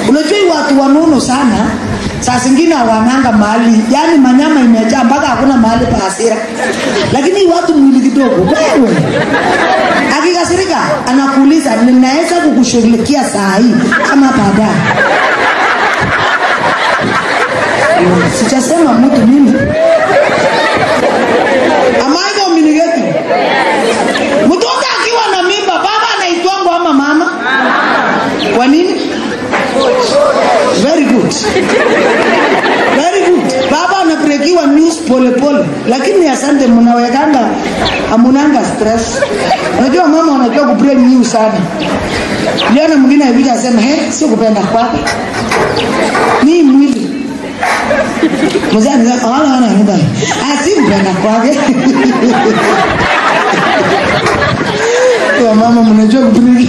unajua hii watu wanono sana saa zingine hawananga mahali yani manyama imejaa mpaka hakuna mahali pa hasira lakini hii watu mwili kidogo wewe akikasirika anakuuliza ninaweza kukushughulikia saa hii ama baadaye sijasema mtu mimi amaika uminigeti mtoto akiwa na mimba baba anaitwangu ama mama kwa nini very good very good baba anapelekiwa news polepole lakini asante mnawekanga amunanga stress unajua mama wanajua kupre news sana liona mwingine alikuja asema he sio kupenda kwake ni mwili mzee anasema wala wana nenda asi kupenda kwake wamama mnajua kupre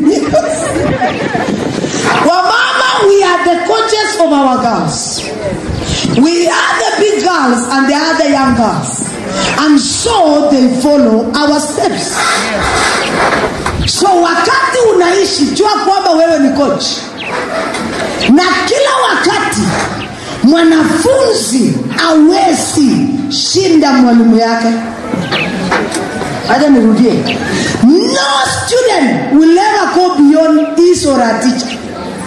wamama we are the coaches of our girls we are the big girls and they are the young girls and so they follow our steps so wakati unaishi jua kwamba wewe ni coach na kila wakati mwanafunzi awezi shinda mwalimu yake hata nirudie no student will ever go beyond his or her teacher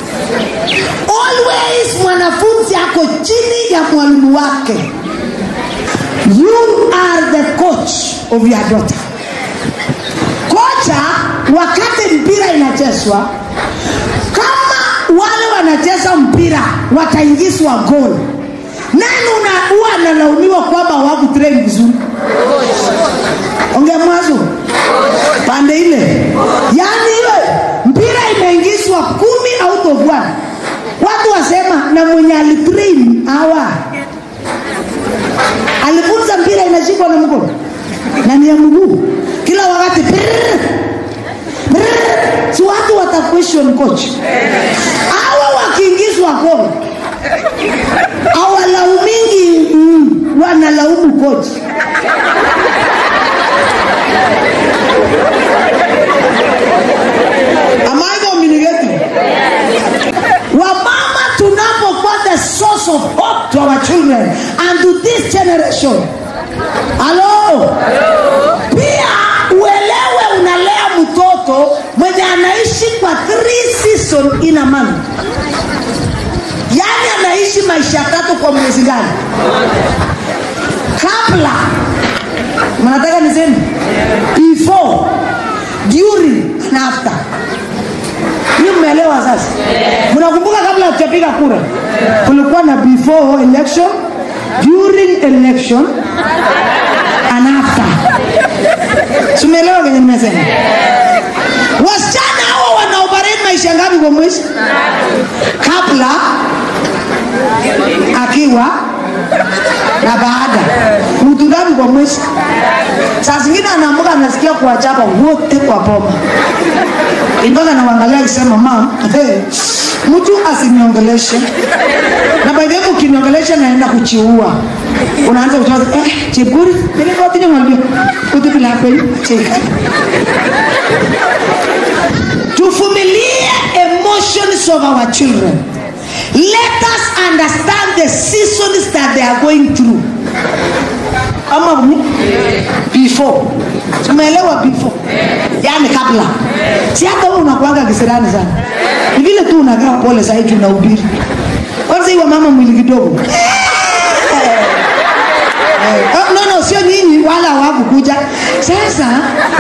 always mwanafunzi ako chini ya mwalimu wake you are the coach of your daughter kocha wakati mpira inachezwa kama wale wanacheza mpira wataingizwa gol nani una- huwa analaumiwa kwamba hawakutrain vizuri ongea mwanzo pande ile yaani ile mpira imeingizwa kumi out of one watu wasema na mwenye alitrain hawa alifunza mpira inashikwa na mkono na ni ya mguu kila wakati brrr, brrr. si watu wata question coach hawa wakiingizwa gol awalaumingi mm, wanalaumu coach Am I communicating? wamama tunapokuwa the source of hope to our children and to this generation halo pia uelewe unalea mtoto mwenye anaishi kwa three season in a month yaani anaishi maisha tatu kwa mwezi gani kabla mnataka niseme before during and after hiyo mmeelewa sasa mnakumbuka kabla hatujapiga kura kulikuwa na before election during election and after tumeelewa kenye nimesema wasichana hawa wanaoperate maisha ngapi kwa mwezi kabla akiwa na baada mtu ngapi kwa mwezi saa zingine anaamka anasikia kuwachapa wote kwa boma mpaka nawangalia akisema mam hey, mtu asiniongeleshe na baidhevu ukiniongelesha naenda kuchiua unaanza kutoa eh, chepkuri nilikotinye mwalio utipilapei cheka tuvumilie emotions of our children let us understand the seasons that they are going through ama ni? before tumeelewa before yani kabla si hata wewe unakuanga kisirani sana ni vile tu unakaa pole sahii tunahubiri kwanza hiwa mama mwili kidogo Eh, oh, no no sio nyinyi wala hawakukuja sasa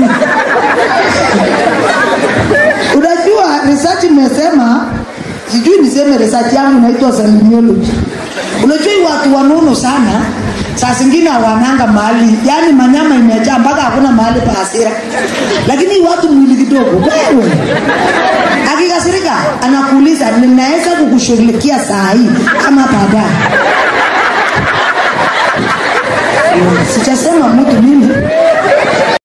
unajua research imesema sijui niseme research yangu inaitwa salimiology unajua hii watu wanono sana saa zingine hawananga mahali yani manyama imejaa mpaka hakuna mahali pa hasira lakini hii watu mwili kidogo wewe akikasirika anakuuliza ninaweza kukushughulikia saa hii ama baadaye sijasema mtu mimi